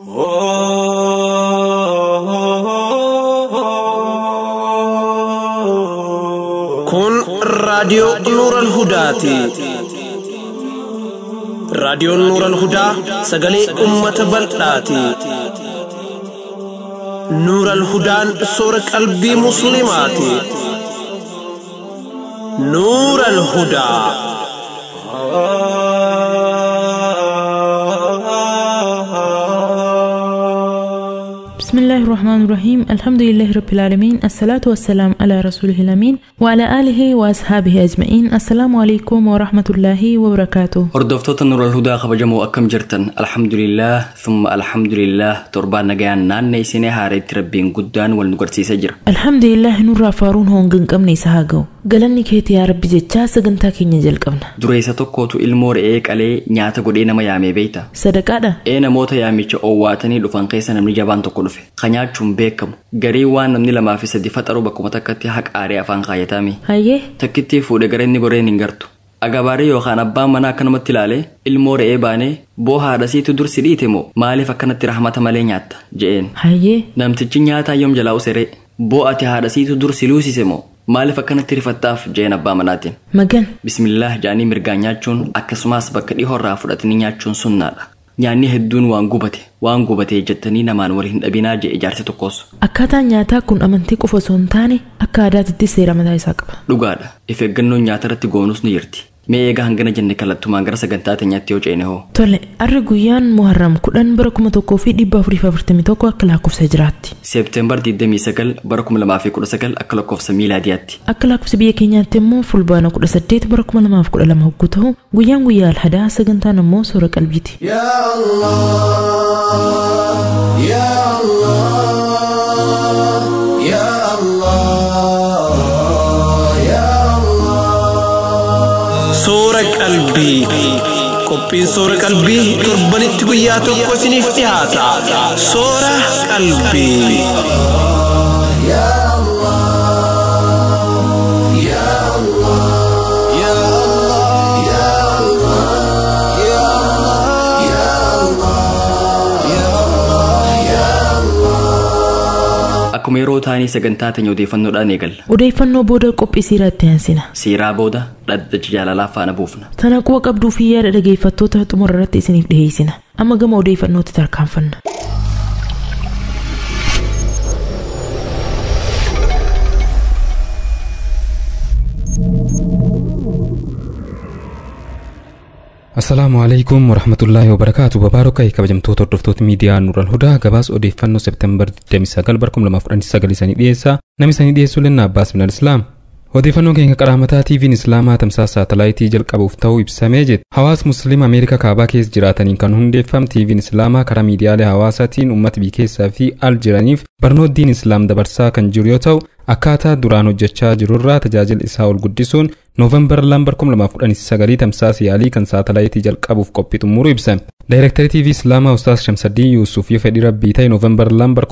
Kun raadiyoo Nuuran Hudaati. Raadiyoon Nuuran Hudaa sagalee uummata bal'aati. Nuuran Hudaan soora qalbii Musliimaati. Nuuran Hudaa. بسم الله الرحمن الرحيم الحمد لله رب العالمين الصلاة والسلام على رسوله الأمين وعلى آله وأصحابه أجمعين السلام عليكم ورحمة الله وبركاته Hordoftoota Nuural Hudaa kabajamoo akkam jirtan alhamdulillah thumma alhamdulillah torbaan nagayaan naannee isinee haareetti rabbiin guddaan wal nu garsiisaa jira. الحمد لله نور فارون هون قمني سهاقو قالني كيتي يا ربي جتشا سقنتا كينيا جلقبنا Dureessa tokkootu ilmoo re'ee qalee nyaata godhee nama yaamee beeyta. صدقادا Ee namoota yaamicha owwaatanii dhufan keessa namni jabaan tokko dhufe. Ka nyaachuun beekamu. Garii waan namni lamaa fi sadi faxaru bakkuma takkatti haqaaree afaan kaayatame. هايه Takkittii fuudhe gara inni goreen hin gartu. Agabaaree yookaan abbaan manaa akkanumatti ilaalee ilmoo re'ee baanee boo haadhasiitu dursi dhiite moo maaliif akkanatti rahmata malee nyaatta je'een. هايه Namtichi nyaataa yoom jalaa usere boo ati haadhasiitu dursi luusise moo maaliif akkanatti rifattaaf jeen abbaa manaatiin. مجن Bismillah jaanii mirgaan nyaachuun akkasumas bakka dhihoorraa fudhatanii nyaachuun sunnaadha. Nyaanni hedduun waan gubate waan gubatee jettanii namaan wal hin dhabinaa jee ijaarsi tokkos. akkaataan nyaataa kun amantii qofa osoo hin taane akka aadaatitti seera mataa isaa qaba Dhugaadha. If eeggannoon nyaata irratti goonus ni jirti. Mee eegaa hangana jenne kallattumaan gara sagantaa teenyaatti yoo ceene hoo. tole arri guyyaan muharram kudhan bara kuma tokkoo fi dhibba afurii fi afurtamii tokko akka lakkoofsa jiraatti Seepteembar 29 bara 2019 akka lakkoofsa miilaadiyaatti. akka lakkoofsa biyya keenyaatti immoo fulbaana kudha saddeet bara kuma lamaaf kudha lama hogguu ta'u guyyaan guyyaa alhadaa sagantaan immoo soora qalbiiti يا الله يا الله يا الله يا الله Soora qalbii. Qophiin soora qalbii torbanitti guyyaa tokko isiniif dhiyaata. Soora qalbii. يا الله يا الله يا الله يا الله يا الله يا الله يا الله Akkuma yeroo taanii sagantaa teenya odeeffannoodhaan eegalla. odeeffannoo booda qophii siiraatti aansina Siiraa booda dhaddacha jaalalaa faana buufna. tana quba qabduu fi yaada dhageeffattoota xumura irratti isiniif dhiheessina amma gama odeeffannootti tarkaanfanna Assalaamu alaikum warahmatullaahi wabarakaatu babaarokai kabajamtoota hordoftoota miidiyaa Nuural Hudaa gabaas odeeffannoo Seepteembar 29 bara 2019 isanii dhiyeessaa namni isanii dhiyeessuu lenna Abbaas Minal Islaam. Odeeffannoon keenya qaraamataa TV'n Islaamaa tamsaasa saatalaayitii jalqabuuf ta'uu ibsamee jira. Hawaasa Musliima Ameerikaa kaabaa keessa jiraataniin kan hundeeffame TV'n Islaamaa karaa miidiyaalee hawaasaatiin uummata biyya keessaa fi al jiraniif barnoota diin Islaam dabarsaa kan jiru yoo ta'u akkaataa duraan hojjechaa jirurraa tajaajila isaa ol guddisuun Noovembar 2019 tamsaasa yaalii kan saatalaayitii jalqabuuf qophii xumuruu ibsame. Daayirektarii TV Islaamaa Ustaas Shamsaddin Yuusuf yoo fedhii rabbii ta'e Noovembar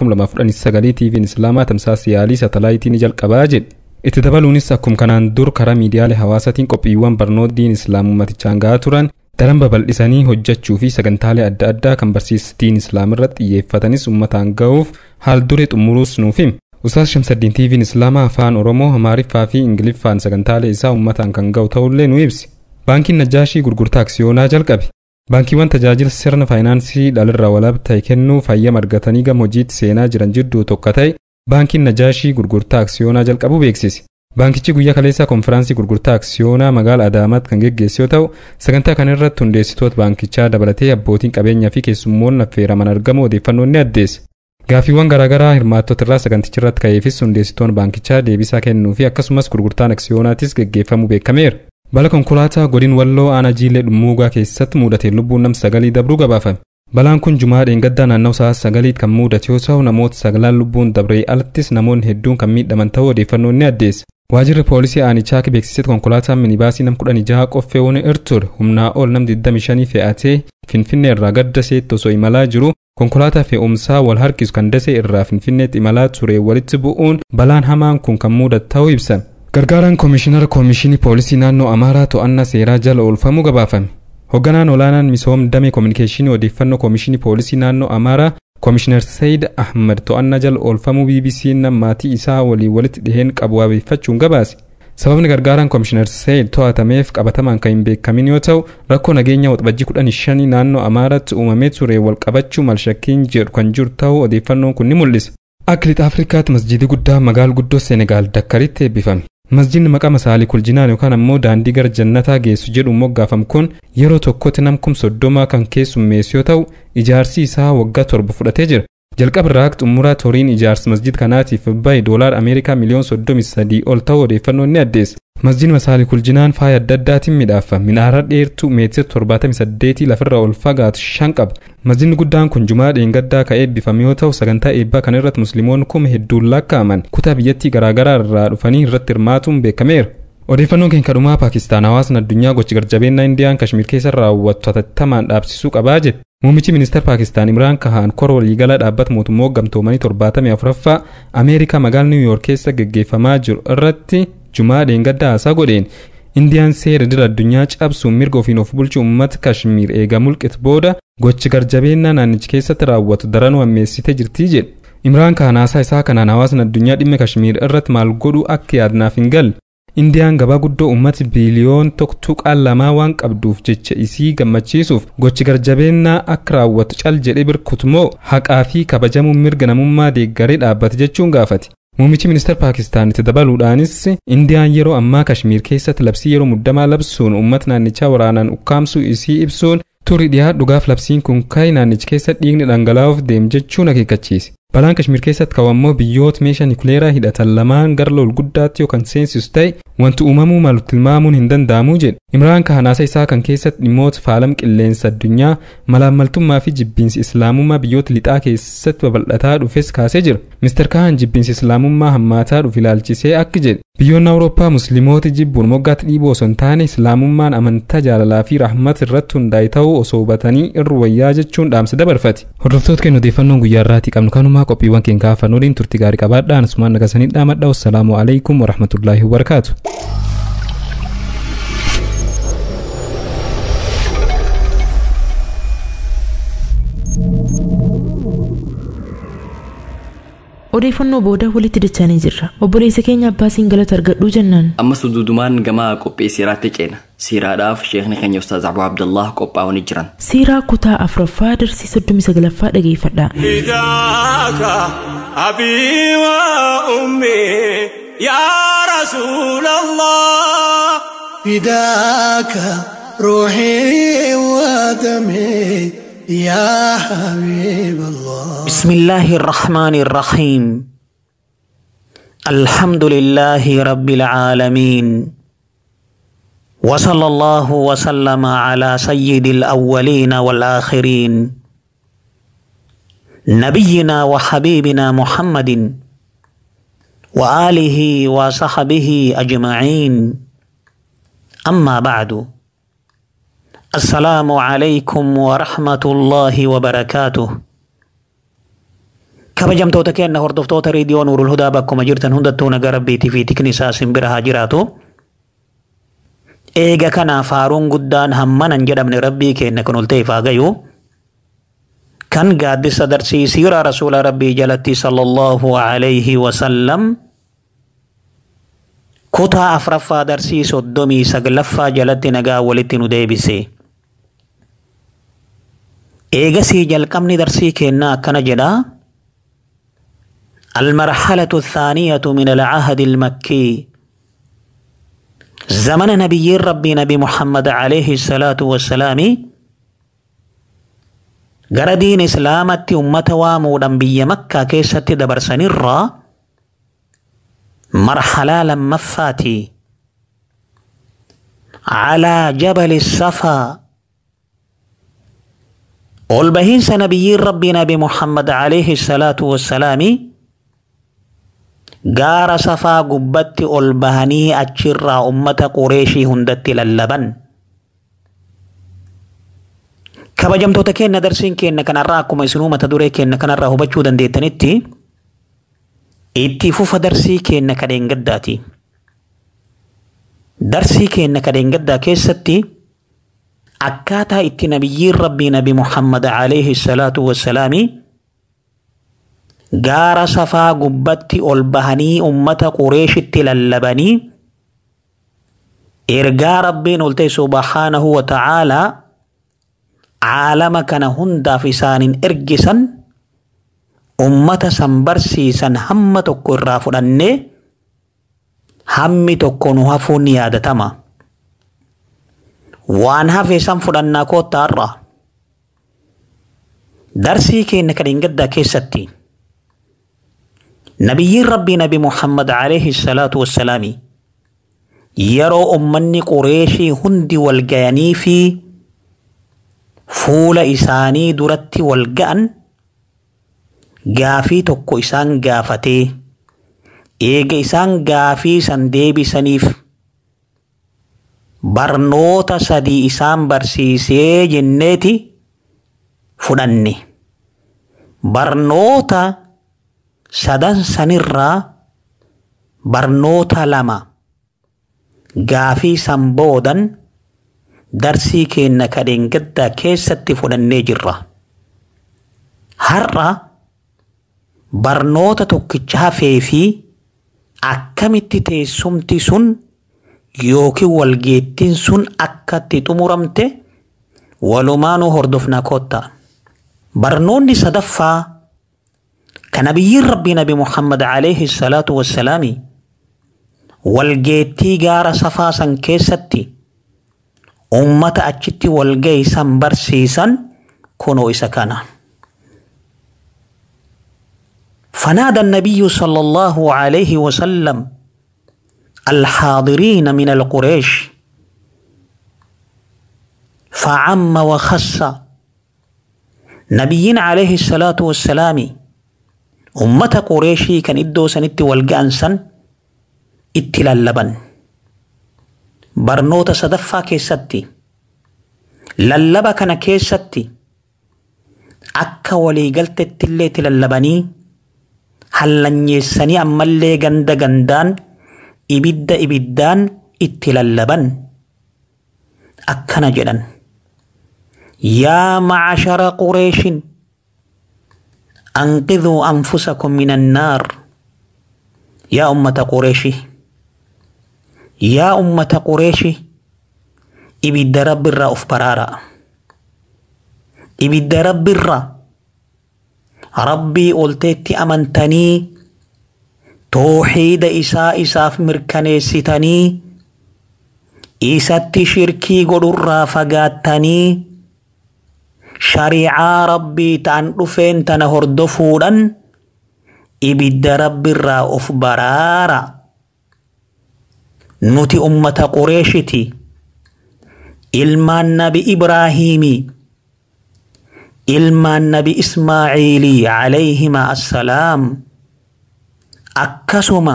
2019 TV'n Islaamaa tamsaasa yaalii saatalaayitii ni jalqabaa jedhe. Itti dabaluunis akkuma kanaan dur karaa miidiyaalee hawaasaatiin qophiiwwan barnoota diin Islaam uummatichaan gahaa turan daran babal'isanii hojjechuu fi sagantaalee adda addaa kan barsiisa diin Islaam irratti xiyyeeffatanis uummataan ga'uuf haal dure xumuruus nuuf hime. Ustaas Shamsaddin TV'n Islaamaa afaan Oromoo, Amaariffaa fi Ingiliffaan sagantaalee isaa uummataan kan ga'u ta'ullee nu ibsi. Baankiin Najjaashii gurgurtaa aksiyoonaa jalqabe. Baankiiwwan tajaajila sirna faayinaansii dhalarraa walaba ta'e kennuu fayyama argatanii gama hojiitti seenaa jiran jidduu tokko ta'e baankiin Najjaashii gurgurtaa aksiyoonaa jalqabuu beeksise. Baankichi guyyaa kaleessaa konfiraansii gurgurtaa aksiyoonaa magaalaa Adaamaatti kan geggeesse yoo ta'u, sagantaa kana irratti hundeessitoota baankichaa dabalatee abbootiin qabeenyaa fi keessummoonni affeeraman argamu odeeffannoon ni addeesse. Gaaffiiwwan garaagaraa hirmaattota irraa saganticha irratti ka'eefis hundeessitoonni baankichaa deebisaa kennuu fi akkasumas gurgurtaan aksiyoonaatis geggeeffamuu beekameera. Bala konkolaataa godin walloo aanaa jiillee dhummuugaa keessatti mudateen lubbuun nam sagalii dabruu gabaafame. Balaan kun jumaa dheengaddaa naannoo sa'a sagaliit kan mudate yoo ta'u namoota sagalaan lubbuun dabree alattis namoonni hedduun kan miidhaman ta'uu odeeffannoon ni addeessa. Waajjirri poolisii aanichaa beeksisetti konkolaataan minibaasii nam kudhan jaha qoffee wani irture humnaa ol nam 25 fe'atee finfinnee irraa gadda seetti osoo imalaa jiru konkolaataa fe'umsaa wal harkisu kan dasee irraa finfinneetti imalaa ture walitti bu'uun balaan hamaan kun kan mudate ta'uu ibsan. Gargaaraan koomishinara koomishinii poolisii naannoo Amaaraa to'annaa seeraa jala oolfamuu gabaafame. Hoogganaan olaanaan misooma damee koominikeeshinii odeeffannoo koomishinii poolisii naannoo Amaaraa koomishinar sayid ahmad to'annaa jala oolfamuu bbc'n maatii isaa walii walitti dhiheen qabu wabeeffachuun gabaase sababni gargaaraan koomishinar sayid to'atameef qabatamaan kan hin beekamin yoo ta'u rakkoo nageenya waxbajjii kudhan shanii naannoo amaaratti uumamee ture wal qabachuu malshakkiin jedhu kan jiru ta'uu odeeffannoon kun ni mul'isa akka lixa afrikaatti masjidii guddaa magaal guddoo seenegaal dakkaritti eebbifame masjidni maqaa masaalii kuljinaan yookaan ammoo daandii gara jannataa geessu jedhuun moggaafamu kun yeroo tokkotti nam kum soddomaa kan keessummeessu yoo ta'u ijaarsi isaa waggaa torba fudhatee jira jalqaba irraa xumuraa toriin ijaarsa masjid kanaatiif bahe doolaar ameerikaa miliyoon soddomi sadii ol ta'uu odeeffannoon ni addeessa masjidni masaalii kuljinaan faaya adda addaatiin midhaafa minaara dheertuu meetira torbaatamii saddeetii lafarraa ol fagaatu shan qaba masjidni guddaan kun jumaa dheengaddaa ka eebbifame yoo ta'u sagantaa eebbaa kana irratti musliimoonni kuma hedduun lakkaa'aman kutaa biyyattii garaagaraa irraa dhufanii irratti hirmaatuun beekameera odeeffannoon keenya kadhumaa paakistaan hawaasni addunyaa gochi garjabeennaa indiyaan kashmir keessa raawwattu hatattamaan dhaabsisuu qabaa jedhe muummichi ministeera paakistaan imraan kahaan kora waliigalaa dhaabbata mootummaa gamtoomanii torbaatamii afuraffaa ameerikaa magaala niw yoork keessa geggeeffamaa jiru irratti jumaa dheengaddaa haasaa godheen indiyaan seera dira addunyaa cabsuun mirga ofiin of bulchuu uummata kashmiir eega mulqitu booda gochi garjabeennaa naannichi keessatti raawwatu daranuu ammeessitee jirtii jedhe imraan kahaan haasaa isaa kanaan hawaasni addunyaa dhimma kashmiir irratti maal godhuu akka yaadnaaf hin galle indiyaan gabaa guddoo uummati biiliyoon tuqaan lamaa waan qabduuf jecha isii gammachiisuuf gochi garjabeennaa akka raawwatu cal jedhe birkutumoo haqaa fi kabajamuun mirga namummaa deeggaree dhaabbate jechuun gaafate muummichi ministeera paakistaanitti dabaluudhaanis indiyaan yeroo ammaa kashmiir keessatti labsii yeroo muddamaa labsuun uummata naannichaa waraanaan ukkaamsuu isii ibsuun turii dhiyaa dhugaaf labsiin kun ka'e naannichi keessa dhiigni dhangalaa'uuf deem jechuun akeekkachiise balaan kashmiir keessatti kawammoo biyyoota meeshaa nikuleeraa hidhatan lamaan gara lol guddaatti yookaan seensisu ta'e wanti uumamuu malu tilmaamuun hin danda'amu jedhe imraan kaanaasa isaa kan keessatti dhimmoota faalama qilleensa addunyaa malaammaltummaa fi jibbiinsi islaamummaa biyyoota lixaa keessatti babal'ataa dhufes kaasee jira mister kahan jibbiinsi islaamummaa hammaataa dhufe ilaalchisee akka jedhe biyyoonni awurooppaa musliimoota jibbuun moggaatti dhiibuu osoo hin taane islaamummaan amantaa jaalalaa fi rahmata irratti hundaa'e ta'uu osoo hubatanii irra wayyaa jechuun dhaamsa dabarfate hordoftoota keenya odeeffannoon guyyaa irraatii qabnu kanumaa qophiiwwan keenya kaafan waliin turtii gaarii qabaadhaan asumaan nagasanii dhaamadha wassalaamu alaikum warahmatullaahi wabarakaatu odeeffannoo booda walitti dachanii jirra obboleessa keenya abbaasiin galata argadhuu jennaan ammas dudumaan gama qophii siiraatti ceena siiraadhaaf sheekni keenya ustaaz abu abdallah qophaa'anii jiran siiraa kutaa afuraffaa darsii soddomii saglaffaa dhageeffadha فداك أبي وأمي يا رسول الله فداك روحي ودمي يا حبيب الله بسم الله الرحمن الرحيم الحمد لله رب العالمين وصلى الله وسلم على سيد الأولين والآخرين نبينا وحبيبنا محمد وآله وصحبه أجمعين أما بعد السلام عليكم ورحمة الله وبركاته kabajamtoota keenya hordoftoota reediyoo nuurul hudaa bakkuma jirtan hundattuu nagaa rabbiitii fi tikni isaa simbira haa jiraatu. Eega kanaaf faaruun guddaan hammanan jedhamne rabbii keenya kun ol ta'eef haa gayu. Kan gaaddisa darsii siiraa rasuula rabbii jalatti sallallahu alayhi wa sallam kutaa afraffaa darsii soddomii saglaffaa jalatti nagaa walitti nu deebise. Eegasii jalqabni darsii keenyaa akkana jedhaa. المرحلة الثانية من العهد المكي زمن نبي ربي نبي محمد عليه الصلاة والسلام gara diin islaamatti ummata waamuudhaan biyya makkaa keessatti dabarsan irraa marhalaa lammaffaati calaa jabali safaa ol bahiinsa nabiyyiin rabbii nabi muhammad alayhi salaatu wassalaami gaara safaa gubbatti ol bahanii achirraa ummata qureeshii hundatti lallaban. Kabajamtoota keenya darsiin keenya kanarraa akkuma isinuu mata duree keenya kanarraa hubachuu dandeettanitti itti fufa darsii keenya kadheen gaddaati. Darsii keenya kadheen gaddaa keessatti akkaataa itti nabiyyiin rabbii nabi Muhammad alayhi salaatu wassalaami gaara safaa gubbatti ol bahanii ummata qureeshitti lallabanii ergaa rabbiin ol ta'e subhaanahu wa ta'aalaa caalama kana hundaaf isaanin ergisan ummata san barsiisan hamma tokko irraa fudhannee hammi tokko nu hafuun ni yaadatama. Waan hafe san fudhannaa koottaarra. Darsii keenya kan hin gaddaa keessatti nabiyyiin rabbii nabi Muhammad alayhi salaatu wassalaami yeroo ummanni qureeshii hundi wal gayanii fi fuula isaanii duratti wal ga'an gaafii tokko isaan gaafatee eega isaan gaafii san deebisaniif barnoota sadii isaan barsiisee jenneeti fudhanne barnoota sadan sanirraa barnoota lama gaafii san boodan darsii keenna kadheen gaddaa keessatti fudhannee jirra. Har'a barnoota tokkicha hafee fi akkamitti teessumti sun yookiin walgeettiin sun akka itti xumuramte walumaanuu hordofna kotta. Barnoonni sadaffaa kan nabiyyiin rabbii nabi Muhammad alayhi salaatu wassalaami walgeettii gaara safaa san keessatti ummata achitti walgeessan barsiisan kunoo isa kana. فنادى النبي صلى الله عليه وسلم الحاضرين من القريش فعم وخص نبيين عليه الصلاة والسلام أمة قريشي كان إدو سنت والقانسا اتلالبا برنوت صدفا كيستي للبا كان كيستي أكا ولي قلت التلي تلالبني hallanyeessanii ammallee ganda gandaan ibidda ibiddaan itti lallaban akkana jedhan yaa macashara qureeshin anqidhuu anfusakum min annaar yaa ummata qureeshi yaa ummata qureeshi ibidda rabbirraa uf baraara ibidda rabbirraa rabbii olteetti amantanii tooxiida isaa isaaf mirkaneessitanii isatti shirkii godhurraa fagaattanii shariicaa rabbii ta'an dhufeen tana hordofuudhan ibidda rabbirraa of baraara nuti ummata qureeshiti ilmaan nabi ibraahiimii ilmaan nabi ismaaciilii calayhima assalaam akkasuma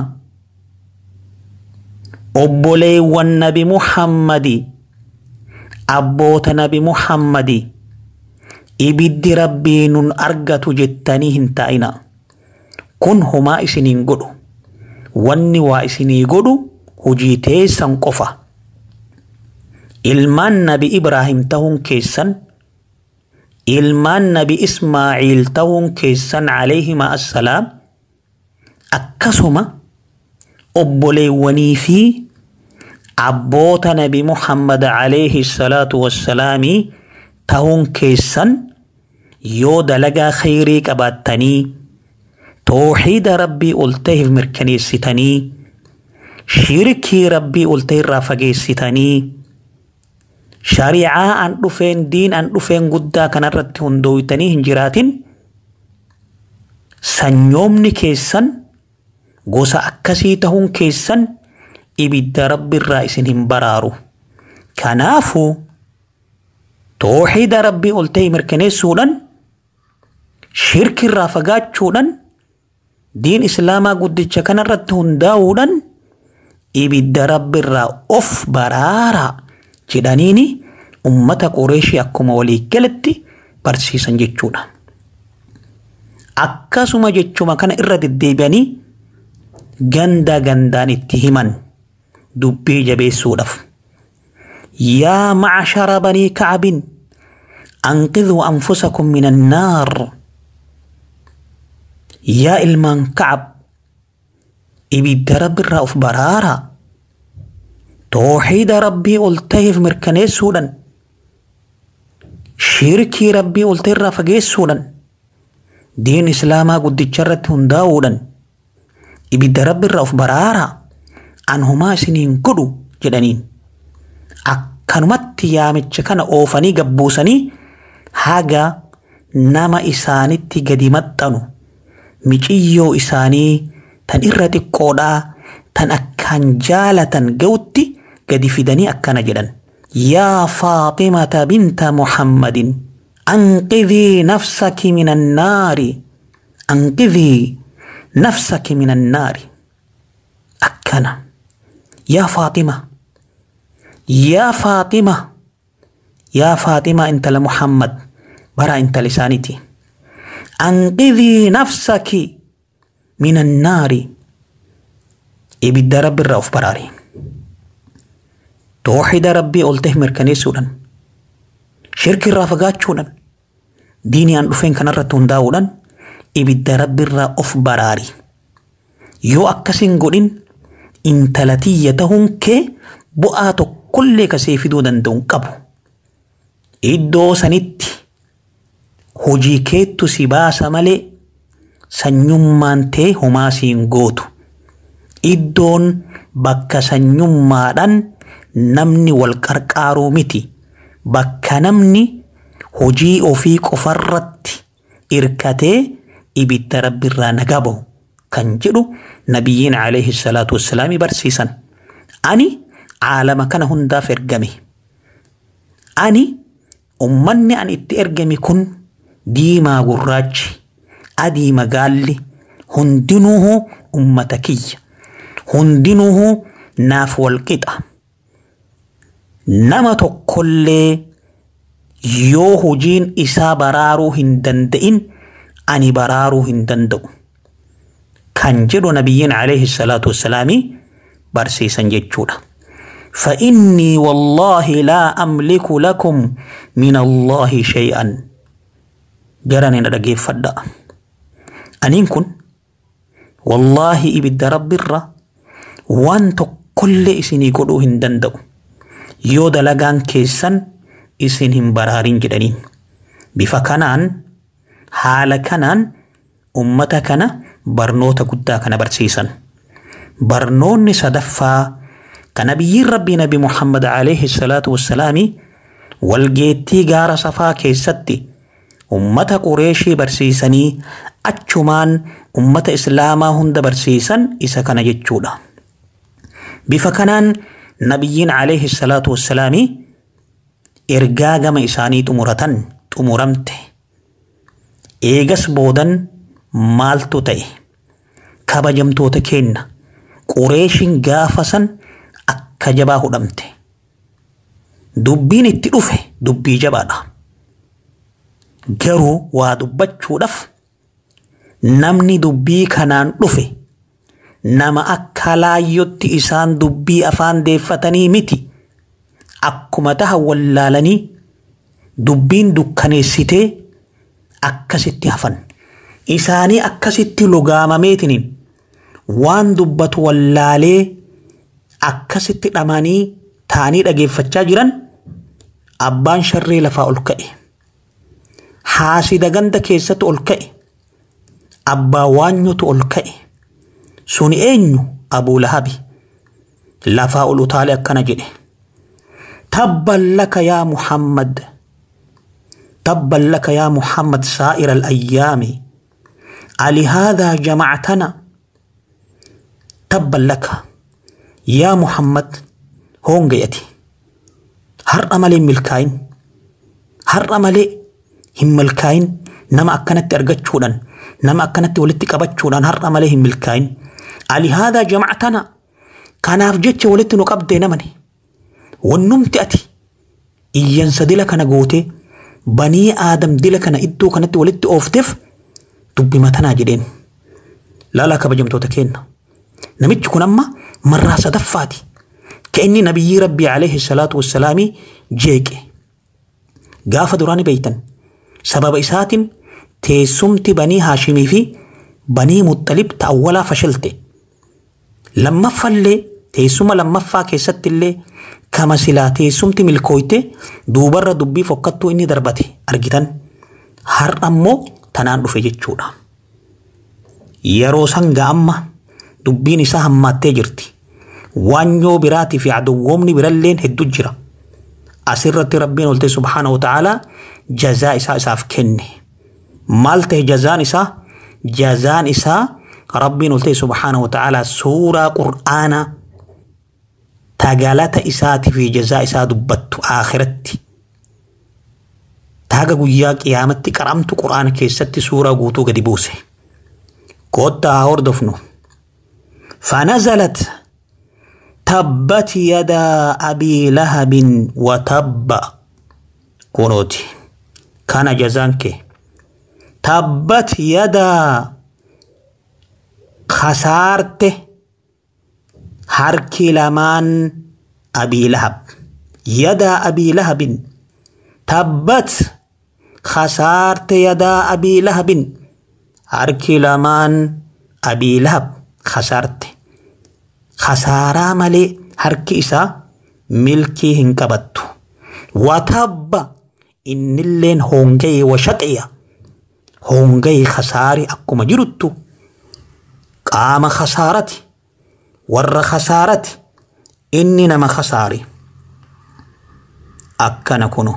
obboleewwan nabi muhammadi abboota nabi muhammadi ibiddi rabbii nun argatu jettanii hin ta'ina kun humaa isiniin godhu wanni waa isinii godhu hujii teessan qofa ilmaan nabi ibraahim ta'uun keessan ilmaan nabi ismaaciil ta'uun keessan calayhima assalaam akkasuma obboleewwanii fi abboota nabi muhammad calayhi salaatu wassalaamii ta'uun keessan yoo dalagaa khayrii qabaattanii tooxiida rabbii ol ta'eef mirkaneessitanii shirkii rabbii ol ta'e irraa fageessitanii shariicaa an dhufeen diin an dhufeen guddaa kanarratti hundooytanii hin jiraatin sanyoomni keessan gosa akkasii ta'uun keessan ibidda rabbiirraa isin hin baraaru kanaafu tooxiida rabbii ol ta'e mirkaneessuudhan shirkirraa fagaachuudhan diin islaamaa guddicha kanarratti hundaa'uudhan ibidda rabbiirraa of baraara jedhaniini ummata qureeshii akkuma walii galatti barsiisan jechuudha. Akkasuma jechuma kana irra deddeebi'anii ganda gandaan itti himan dubbii jabeessuudhaaf. Yaa macashara banii kacbin anqidhuu anfusakum min annaar yaa ilmaan kacab ibidda rabbiirraa of baraaraa tooxiida rabbii ol taheef mirkaneessuudhan shirkii rabbii ol ta'e irraa fageessuudhan diin islaamaa guddicha irratti hundaa'uudhan ibidda rabbiirraa of baraaraa an homaa isiniin godhu jedhaniin akkanumatti yaamicha kana oofanii gabbuusanii haga nama isaanitti gadi maxxanu miciyyoo isaanii tan irra xiqqoodhaa tan akkaan jaalatan ga'utti gadi fidanii akkana jedhan yaa faaximata binta muhammadin anqidhii nafsaki min annaari anqidhii nafsaki min annaari akkana yaa faaxima yaa faaxima yaa faaxima intala muhammad bara intala isaaniiti anqidhii nafsaki min annaari ibidda rabbi irraa of baraari tooxida rabbii ol ta'e mirkaneessuudhaan shirki irraa fagaachuudhaan diinii aan dhufeen kanarratti hundaa'uudhaan ibidda rabbi irraa of baraari yoo akkasiin godhin intala tiyya ta'uun kee bu'aa tokkollee kasee fiduu danda'u hin qabu iddoo sanitti hojii keettu si baasa malee sanyummaan tee homaa siin gootu iddoon bakka sanyummaadhaan namni wal qarqaaruu miti bakka namni hojii ofii qofarratti irkatee ibidda rabbiirraa nagaa bahu kan jedhu nabiyyiin alayhi salaatu wassalaami barsiisan ani caalama kana hundaaf ergame ani ummanni an itti ergame kun diimaa gurraachi adii magaalli hundinuuhu ummata kiyya hundinuuhu naaf walqixa nama tokkollee yoo hojiin isaa baraaruu hin danda'in ani baraaruu hin danda'u kan jedhu nabiyyiin alayhi salaatu wassalaami barsiisan jechuudha. فإني والله لا أملك لكم من الله شيئا جراني ندقي فدا أنين كن والله إبد رب الرّ وانت كل إسني قدو هندندو يو دلقان كيسان إسن هم برارين جدنين بفا كانان حال كانان أمتا كان برنوتا قدا كان برسيسان برنوني صدفا kan nabiyyiin rabbii nabi muhammad alayhi salaatu wassalaami walgeettii gaara safaa keessatti ummata qureeshii barsiisanii achumaan ummata islaamaa hunda barsiisan isa kana jechuudha. Bifa kanaan nabiyyiin alayhi salaatu wassalaami ergaa gama isaanii xumuratan xumuramte. Eegas boodan maaltu ta'e kabajamtoota keenna qureeshiin gaafa san akka jabaa hudhamte. Dubbiin itti dhufe dubbii jabaadha. Garuu waa dubbachuudhaaf namni dubbii kanaan dhufe nama akka laayyotti isaan dubbii afaan deeffatanii miti. Akkuma taha wallaalanii dubbiin dukkaneessitee akkasitti hafan. Isaanii akkasitti lugaamameetiniin waan dubbatu wallaalee akkasitti dhamanii taanii dhageeffachaa jiran abbaan sharree lafaa ol ka'e. Haasida ganda keessatti ol ka'e. Abbaa waanyutu ol ka'e. Sun eenyu abuu lahabi. Lafaa ol utaale akkana jedhe. Tabban laka yaa Muhammad. Tabban laka yaa Muhammad saa'ira al-ayyaami. ألهذا جمعتنا تبا لك يا محمد هون جيتي هر أملي ملكاين هر أملي هم ملكاين نما أكنت أرجت شودان نما أكنت ولدت كبت شودان هر أملي هم ملكاين علي هذا جمعتنا كان أفجت ولدت نقبض نمني والنمت أتي إيان سدلك أنا قوتي بني آدم دلك أنا إدو كانت ولدت أوفتف dubbii matanaa jedheen laalaa kabajamtoota keenna namichi kun amma marraa sadaffaati ka inni nabiyyii rabbii alayhi salaatu wassalaamii jeeqe gaafa duraani beeytan sababa isaatiin teessumti banii haashimii fi banii muxalib ta awwalaa fashilte lammaffallee teessuma lammaffaa keessatti illee kama silaa teessumti milkooyte duubarra dubbii fokkattuu inni darbate argitan har'a immoo tanaan dhufe jechuudha. Yeroo san ga'amma dubbiin isaa hammaattee jirti. Waanyoo biraatii fi aduwwoomni biralleen hedduu jira. Asirratti rabbiin olte subhaana wa ta'ala jazaa isaa isaaf kenne. Maal ta'e jazaan isaa? Jazaan isaa rabbiin olte subhaana wa ta'ala suuraa qur'aanaa tagalata isaatii fi jazaa isaa dubbattu akhiratti. Taaga guyyaa qiyaamatti qaramtu qur'aana keessatti suuraa guutuu gadi buuse. Koottaa haa hordofnu. فنزلت تبت يدا أبي لهب وتب كنوتي كان جزانك تبت يدا خسارته harki lamaan abii lahab yadaa abii lahabin tabbat khasaarte yadaa abii lahabin harki lamaan abii lahab khasaarte khasaaraa malee harki isaa milkii hin qabattu watabba innilleen hoonga'e washaqiya hoonga'e khasaari akkuma jiruttu qaama khasaarati warra khasaarati inni nama khasaari akkana kunu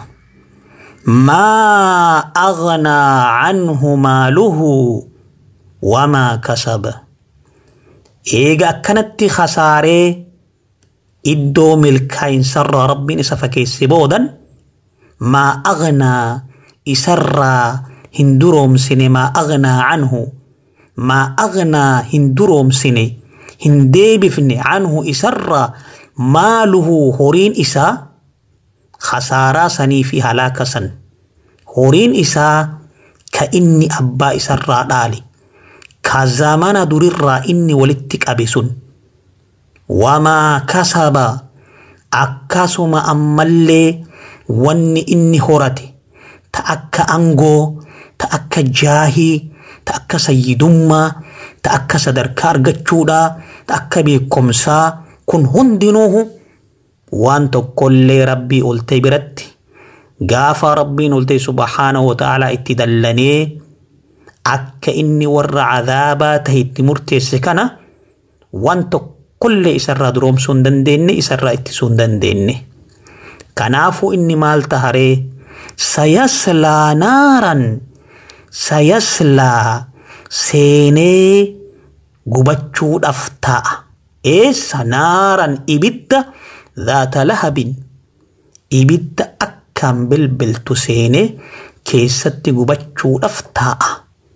maa aghnaa canhu maaluhu wamaa kasaba eega akkanatti khasaaree iddoo milkaa'insarraa rabbiin isa fakeesse boodan maa aghnaa isarraa hin duroomsine maa aghnaa canhu maa aghnaa hin duroomsine hin deebifne canhu isarraa maaluhu horiin isaa khasaaraa sanii fi halaaka san horiin isaa ka inni abbaa isarraa dhaale ka zamana durirraa inni walitti qabe sun wamaa kasaba akkasuma ammallee wanni inni horate ta akka angoo ta akka jaahii ta akka sayyidummaa ta akka sadarkaa argachuudhaa ta akka beekumsaa kun hundinuuhu waan tokkollee rabbii oltee biratti gaafa rabbiin oltee subhaanahu wa ta'aalaa itti dallanee akka inni warra cadaabaa tahe itti murteesse kana waan tokkollee isarraa duroomsuu hin dandeenye isarraa ittisuu hin dandeenye. Kanaafuu inni maal taharee sayaslaa naaran sayaslaa seenee gubachuudhaaf ta'a. Eessa naaran ibidda dhaata lahabin ibidda akkaan bilbiltu seenee keessatti gubachuudhaaf ta'a.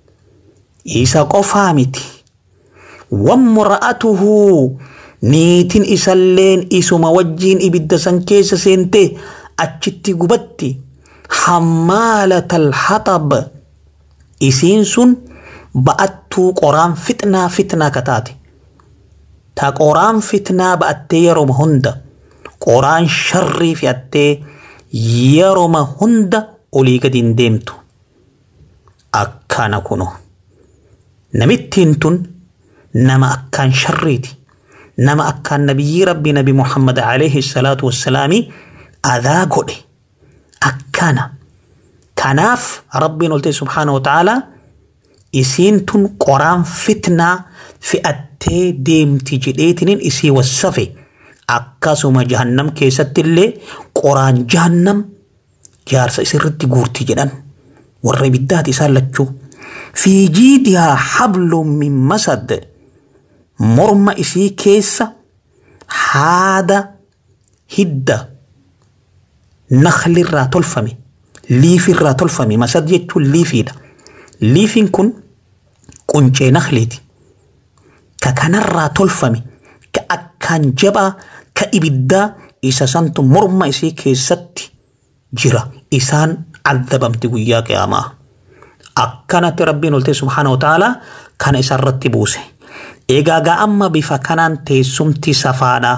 Isa qofaa miti. Wammura'atuhu niitin isalleen isuma wajjiin ibidda san keessa seentee achitti gubatti hammaalatal haxab isiin sun ba'attuu qoraan fitnaa fitnaa kataate. Ta qoraan fitnaa ba'attee yeroma hunda qoraan sharrii fe'attee yeroma hunda olii gadi hin deemtu. Akkana kuno. Namittiin tun nama akkaan sharriiti. Nama akkaan nabiyyi rabbi nabi Muhammad alayhi salaatu wassalaami adaa godhe. Akkana. Kanaaf rabbiin oltee subhaanahu wa ta'aalaa isiin tun qoraan fitnaa fe'attee deemti jedheetiniin isii wassafe akkasuma jahannam keessatti illee qoraan jahannam jaarsa isirratti guurti jedhan warra ibiddaati isaan lachuu fi jiidihaa hablum min masad morma isii keessa haada hidda naklirraa tolfame liifirraa tolfame masad jechuun liifiidha liifiin kun quncee nakliiti ka kanarraa tolfame ka akkaan jabaa ka ibiddaa isa santu morma isii keessatti jira isaan adabamti guyyaa qiyaamaa akkanatti rabbiin oltee subhaana wataalaa kana isarratti buuse egaa amma bifa kanaan teessumti safaadha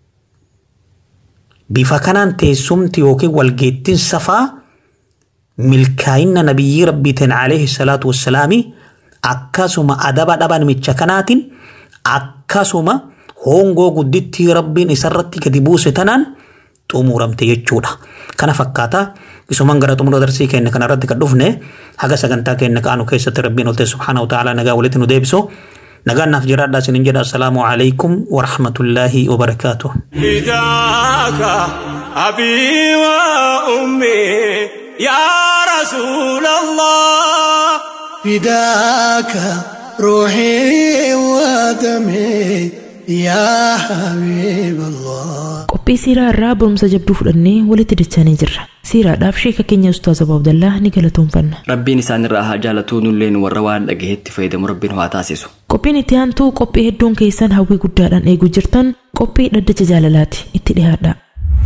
bifa kanaan teessumti yookiin walgeettiin safaa milkaa'inna nabiyyi rabbiitiin alayhi salaatu wassalaami akkasuma adaba dhaban micha kanaatiin akkasuma hongoo guddittii rabbiin isarratti gadi buuse tanaan xumuramte jechuudha. Kana fakkaata isuman gara xumura darsii keenya kanarratti kan dhufne haga sagantaa keenya kaanu keessatti rabbiin olte subhaanahu ta'ala nagaa walitti nu deebisu. nagaan naaf jiraadhaa isinin jedha assalaamu alaykum warahmatullaahi wabarakaatuh فداك أبي وأمي يا رسول الله فداك روحي ودمي يا حبيب الله qophii siiraa irraa barumsa jabduu fudhannee walitti dachaanii jirra siiraadhaaf sheeka keenya ustaaz abu abdallaa ni galatoomfanna rabbiin isaan irraa haa jaalatuu nulleen warra waan dhagahetti fayyadamu rabbiin haa taasisu qophiin itti aantuu qophii hedduun keessan hawwii guddaadhaan eeguu jirtan qophii dhaddacha jaalalaati itti dhiyaadha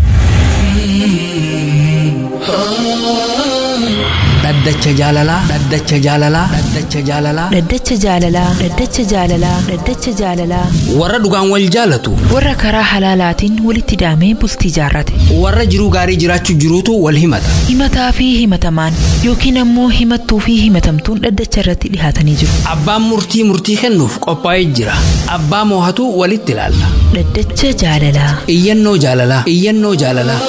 dhaddacha jaalalaa dhaddacha jaalalaa dhaddacha jaalalaa Dhaddacha jaalalaa Dhaddacha jaalalaa Dhaddacha jaalalaa warra dhugaan wal jaalatu warra karaa halaalaatiin walitti hidhamee bultii jaarrate warra jiruu gaarii jiraachuu jiruutu wal himata himataa fi himatamaan yookiin ammoo himattuu fi himatamtuun dhaddacha irratti dhihaatanii jiru abbaan murtii murtii kennuuf qophaa'ee jira abbaa moohatu walitti ilaalla Dhaddacha jaalalaa iyyannoo jaalalaa iyyannoo jaalalaa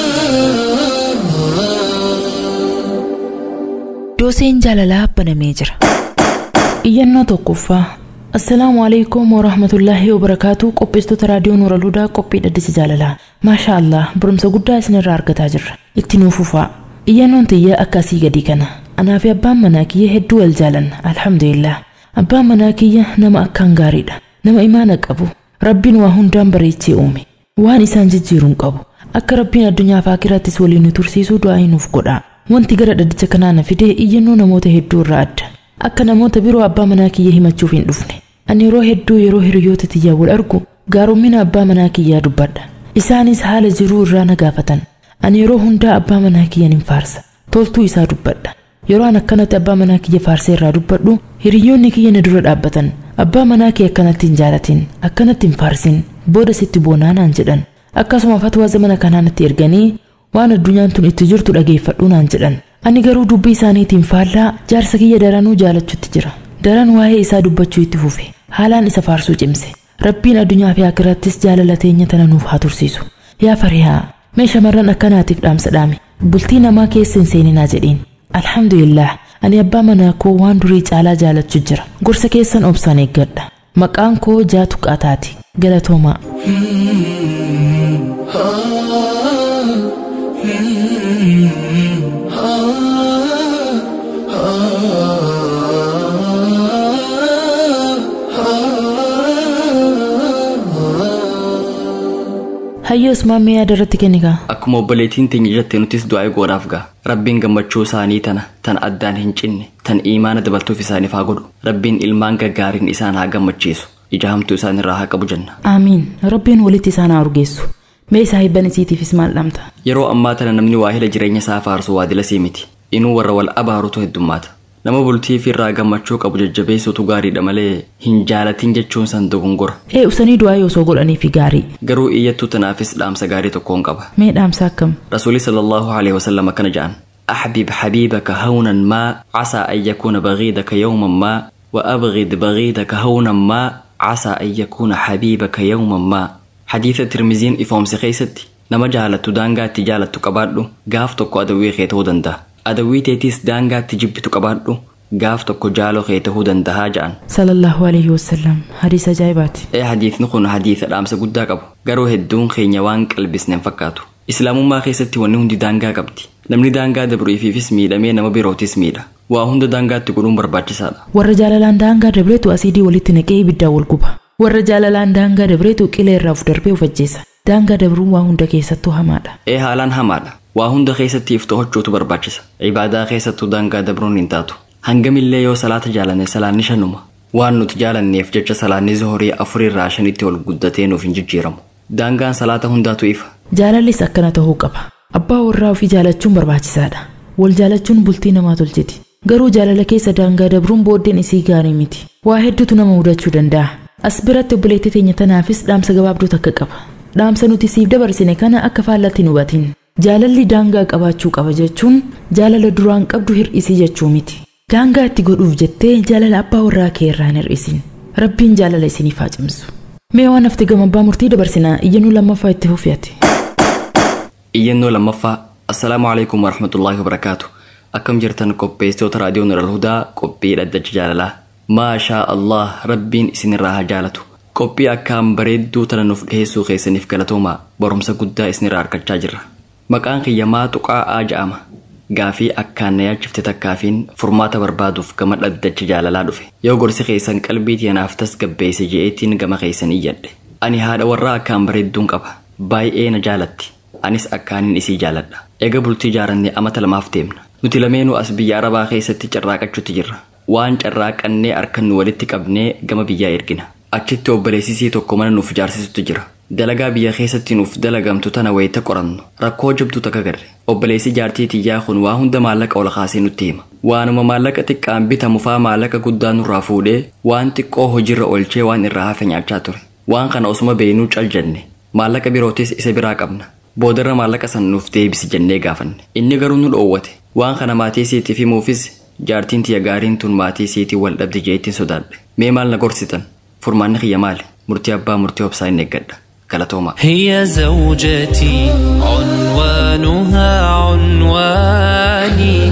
dooseen jaalalaa banamee jira iyyannoo tokkoffaa assalaamu alaikum warahmatullaahi wabarakaatu qopheessitoota raadiyoo nuura ludaa qophii dhaddacha jaalalaa maashaa allah barumsa guddaa isinirraa argataa jirra itti nuuf fufaa iyyannoon tiyya akkasii gadii kana anaa fi abbaan manaa kiyya hedduu wal jaalanna alhamdulillah abbaan manaa kiyya nama akkaan gaariidha nama imaana qabu rabbiin waa hundaan bareechee uume waan isaan jijjiiruun qabu akka rabbiin addunyaa fi akhirattis waliin nu tursiisuu du'aa nuuf godhaa wanti gara dhaddacha kanaa na fidee iyyannoo namoota hedduu irraa adda akka namoota biroo abbaa manaa kiyya himachuuf hin dhufne ani yeroo hedduu yeroo hiriyoota tiyyaa wal argu gaarummaa abbaa manaa kiyyaa dubbadha isaanis haala jiruu irraa na gaafatan ani yeroo hundaa abbaa manaa kiyyan hin faarsa toltuu isaa dubbadha yeroo an akkanatti abbaa manaa kiyya faarsee irraa dubbadhu hiriyoonni kiyya na dura dhaabbatan abbaa manaa kee akkanatti hin jaalatin akkanatti hin faarsin booda sitti boonaa naan jedhan akkasuma fatwaa zamana kanaa natti erganii waan addunyaan tun itti jirtu dhageeffadhu naan jedhan ani garuu dubbii isaaniitiin faallaa jaarsa kiyya daranuu jaalachuutti jira daran waa'ee isaa dubbachuu itti fufe haalaan isa faarsuu cimse rabbiin addunyaa fi akhirattis jaalala teenya tana nuuf haa tursiisu yaa farihaa mee shamarran akkanaatiif dhaamsa dhaami bultii namaa keessa hin seeninaa jedhiin alhamdulillah ani abbaa manaa koo waan durii caalaa jaalachuu jira gorsa keessan obsaan eeggadha maqaan koo jaatu qaataati galatoomaa hayyoo usmaan mee yaada irratti kennikaa akkuma obboleettiin teenya jette nutis du'aa godhaaf ga'a rabbiin gammachuu isaanii tana tan addaan hin cinne tan iimaana dabaltuuf isaaniif haa godhu rabbiin ilmaan gaggaariin isaan haa gammachiisu ija hamtuu isaan irraa haa qabu jenna aamiin rabbiin walitti isaan haa urgeessu mee isaa hibban isiitiifis maal dhamta yeroo ammaa tana namni waahila jireenya isaa faarsu waadila sii miti inuu warra wal abaarutu heddummaata nama bultii fi irraa gammachuu qabu jajjabeessutu gaariidha malee hin jaalatin jechuun san dogongora ee usanii du'aa yoo osoo godhaniifi gaarii garuu iyyattuu tanaafis dhaamsa gaarii tokkoon qaba mee dhaamsa akkam rasuuli sallallahu alaihi wasallam akkana jedhan أحبب حبيبك هونا ما عسى أن يكون بغيضك يوما ما وأبغض بغيضك هونا ما عسى أن يكون حبيبك يوما ما حديث الترمذين إفهم سخيستي nama jaalattu daangaatti jaalattu qabaadhu gaaf tokko adawwii kee ta'uu danda'a adawwii teetiis daangaatti jibbitu qabaadhu gaaf tokko jaaloo kee ta'uu danda'a ja'an sallallahu alaihi wasallam hadiisa ajaa'ibaati ee hadiisni kun hadiisa dhaamsa guddaa qabu garuu hedduun keenya waan qalbisne hin fakkaatu islaamummaa keessatti wanni hundi daangaa qabdi namni daangaa dabruifiifis miidhamee nama birootis miidha waa hunda daangaatti godhuun barbaachisaadha warra jaalalaan daangaa dabreetu asiidii walitti naqee ibiddaa wal guba warra jaalalaan daangaa dabreetu qilee irraa of darbee of ajjeesa daangaa dabruun waa hunda keessattuu hamaadha ee haalaan hamaadha waa hunda keessatti if to'achuutu barbaachisa ibaadaa keessattuu daangaa dabruun hin taatu hangamillee yoo salaata jaalanne salaanni shanuma waan nuti jaalanneef jecha salaanni zohorii afurirraa shanitti ol guddatee nuuf hin jijjiiramu daangaan salaata hundaatu ifa jaalallis akkana ta'uu qaba abbaa warraa ofii jaalachuun barbaachisaadha wal jaalachuun bultii namaa tolchiti garuu jaalala keessa daangaa dabruun booddeen isii gaarii miti waa hedduutu nama mudachuu danda'a as biratti obboleettii teenya tanaafis dhaamsa gabaabduu takka qaba dhaamsa nuti siif dabarsine kana akka faallatti hin hubatin jaalalli daangaa qabaachuu qaba jechuun jaalala duraan qabdu hir'isii jechuu miti daangaa itti godhuuf jettee jaalala abbaa warraa kee irraa hin hir'isin rabbiin jaalala isiniif haa cimsu mee waan hafte gama abbaa murtii dabarsinaa iyyannoo lammaffaa itti fufiyati iyyannoo lammaffaa assalaamu alaikum warahmatullaahi wabarakaatu akkam jirtan qopheessitoota raadiyoo nural hudaa qophii dhaddacha jaalalaa maashaa allah rabbiin isinirraa haa jaalatu qophii akkaan bareedduu tana nuuf dhiheessuu keessaniif galatoomaa barumsa guddaa isinirraa argachaa jirra maqaan kiyyamaa tuqaa'aa ja'ama gaafii akkaan na yaachifte takkaafiin furmaata barbaaduuf gama dhaddacha jaalalaa dhufe yoo gorsi keessan qalbii tiyanaaf tasgabbeesse je'eetiin gama keessan iyyadhe ani haadha warraa akkaan bareedduun qaba baay'ee na jaalatti anis akkaanin isii jaaladha eega bultii jaarannee amata lamaaf deemna nuti lameenuu as biyya arabaa keessatti carraaqachuutti jirra waan carraaqannee harka nu walitti qabnee gama biyyaa ergina achitti obboleessisii tokko mana nuuf ijaarsisutti jira dalagaa biyya keessatti nuuf dalagamtu tana wayita qorannu rakkoo jabduu takka garre obboleessi jaartii tiyyaa kun waa hunda maallaqa ol kaasee nutti hima waanuma maallaqa xiqqaan bitamu faa maallaqa guddaa nurraa fuudhee waan xiqqoo hojiirra oolchee waan irraa hafe nyaachaa ture waan kana osuma beenuu cal jenne maallaqa birootis isa biraa qabna boodarra maallaqa san nuuf deebisi jennee gaafanne inni garuu nu dhoowwate waan kana maatii siitiif himuufis jaartiin tiyya gaariin tun maatii siitii wal dhabde jeettiin sodaadhe mee maal na gorsitan furmaanni kiyya maali murtii abbaa murtii obsaa hin eeggadha galatoomaa هي زوجتي عنوانها عنواني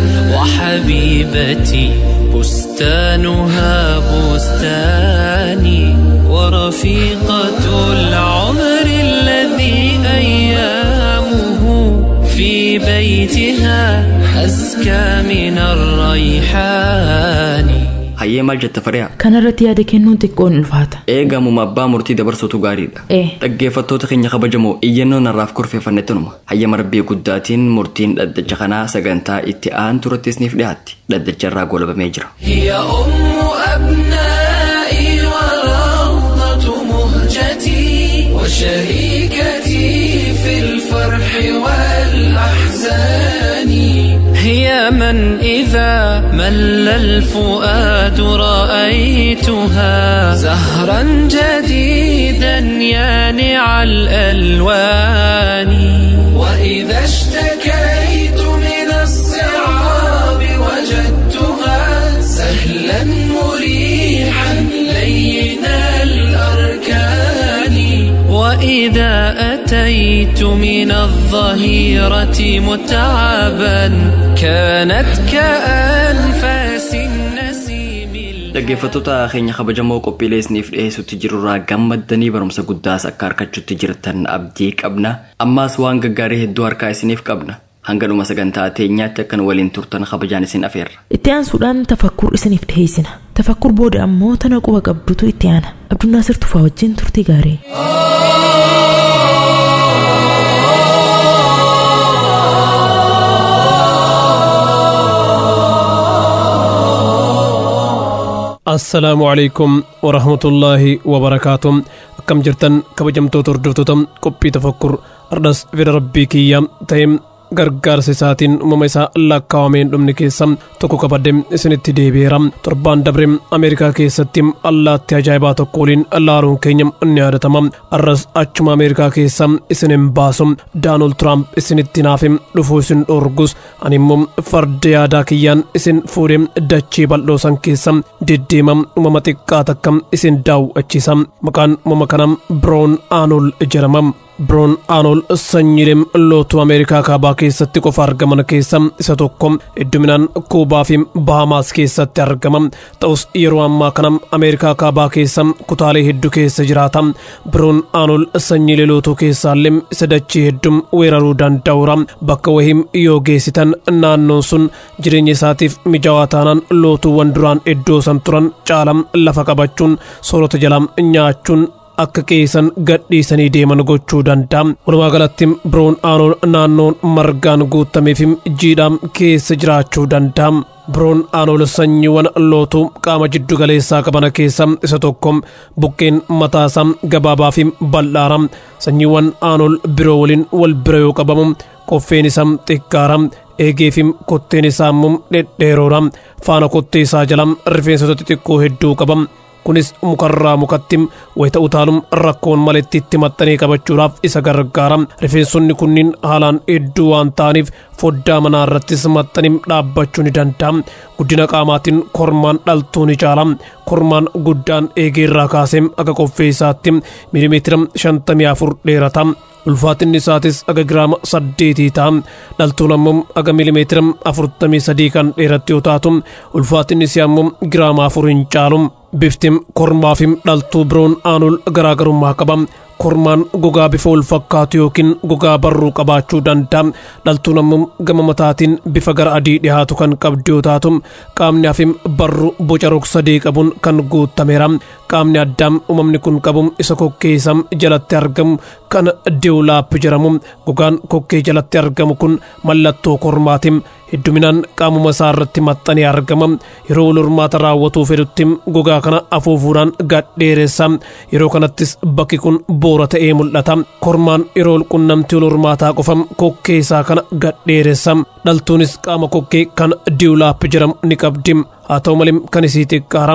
وحبيبتي بستانها بستاني ورفيقة العمر الذي أيامه في بيتها أزكى من الريحان hayyee maal jetta fari'a kanarratti yaada kennuun xiqqoon ulfaata eegamuma abbaa murtii dabarsuutu gaariidha Eh. dhaggeeffattoota keenya kabajamoo iyyannoo narraaf kurfeeffanne tunuma hayyama rabbii guddaatiin murtiin dhaddacha kanaa sagantaa itti aanu turattis niif dhiyaatti dhaddacha irraa golabamee jira هي أم أبنائي وروضة مهجتي وشريكتي في الفرح والأحزان هي من إذا مل الفؤاد رأيتها زهرا جديدا يانع الألوان وإذا اشتكيت من الصعاب وجدتها سهلا مريحا لين الأركان وإذا أتيت من الظهيرة متعبا كانت كأنفاس النسيم dhaggeeffattoota keenya kabajamoo qophiilee isiniif dhiyeessutti jirurraa gammaddanii barumsa guddaas akka argachuutti jirtan abdii qabna ammaas waan gaggaarii hedduu harkaa isiniif qabna hanga dhuma sagantaa teenyaatti akkan waliin turtan kabajaan isin afeerra itti aansuudhaan tafakkur isiniif dhiheessina tafakkur booda ammoo tana quba qabdutu itti aana abdunnaasir tufaa wajjin turtii gaarii assalaamu calaykum warahmatullaahi wabarakaatu akkam jirtan kabajamtoota hordoftoota qophii tafakkur ardhas fedha rabbii kiyya ta'e gargaarsa isaatiin uumama isaa lakkaawameen dhumni keessa tokko qabadde isinitti deebi'eera torbaan dabre ameerikaa keessatti allaattii ajaa'ibaa tokko waliin laaluun keenya ni yaadatama arras achuma ameerikaa keessa isin hin baasu daanuld tiraamp isinitti naafe dhufuu isin dhorgus ani immoo farda yaadaa kiyyaan isin fuudhee dachee bal'oo san keessa deddeema uumama xiqqaa takka isin daawwachiisa maqaan uumama kanaa biroon aanol jedhama biroon aanol sanyiilee lootuu ameerikaa kaabaa keessatti qofa argaman keessa isa tokko hedduminaan kuubaa fi bahamaas keessatti argama ta'us yeroo ammaa kana ameerikaa kaabaa keessa kutaalee hedduu keessa jiraata biroon aanol sanyiilee lootuu keessaallee isa dachee hedduu weeraruu danda'uura bakka wahii yoo geessitan naannoon sun jireenya isaatiif mijaawaa taanaan lootuuwwan duraan iddoo san turan caala lafa qabachuun soorata jalaa nyaachuun akka qeessan gadhiisanii deeman gochuu danda'a. Walumaa galatti biroon aanol naannoon margaan guutamee fi jiidhaan keessa jiraachuu danda'a. Biroon aanol sanyiiwwan lootuu qaama jiddu galeessaa qaban keessa isa tokko buqqeen mataasaa gabaabaa fi bal'aara. Sanyiiwwan aanol biroo waliin wal bira yoo qabamu qoffeen isaa xiqqaara. eegee fi kotteen isaa immoo dhedheeroodha. Faana kottee isaa jala rifeensota xixiqqoo hedduu qaba. kunis mukarraa mukatti wayita utaalum rakkoon maletti itti maxxanee qabachuudhaaf isa gargaara rifeensonni kunniin haalaan hedduu waan ta'aniif foddaa manaa irrattis maxxanii dhaabbachuu ni danda'a guddina qaamaatiin kormaan dhaltuu ni caala kormaan guddaan eegee irraa kaasee akka qoffee isaatti miilimeetira shantamii afur dheerata ulfaatinni isaatis aga giraama saddeetii ta'a dhaltuun ammoo aga miilimeetira afurtamii sadii kan dheeratti yoo taatu ulfaatinni isii ammoo giraama afur hin caalu bifti kormaa fi dhaltuu biroon aanul garaagarummaa qaba kormaan gogaa bifa wal fakkaatu yookiin gogaa barruu qabaachuu danda'a dhaltuun ammoo gama mataatiin bifa gara adii dhihaatu kan qabdu yoo taatu qaamni hafi barruu boca rog-sadee qabuun kan guutameera qaamni addaa uumamni kun qabu isa kokkeessa jalatti argamu kan deewlaap jedhamu gogaan kokkee jalatti argamu kun mallattoo kormaati hedduminaan qaamuma isaa irratti maxxanee argama yeroo wal hormaata raawwatuu fedhutti gogaa kana afuufuudhaan gadheeressa yeroo kanattis bakki kun boora ta'ee mul'ata kormaan yeroo qunnamtii wal hormaataa qofa kokkee isaa kana gadheeressa dhaltuunis qaama kokkee kan diwlaap jedhamu ni qabdi haa ta'u malee kan isii xiqqaara.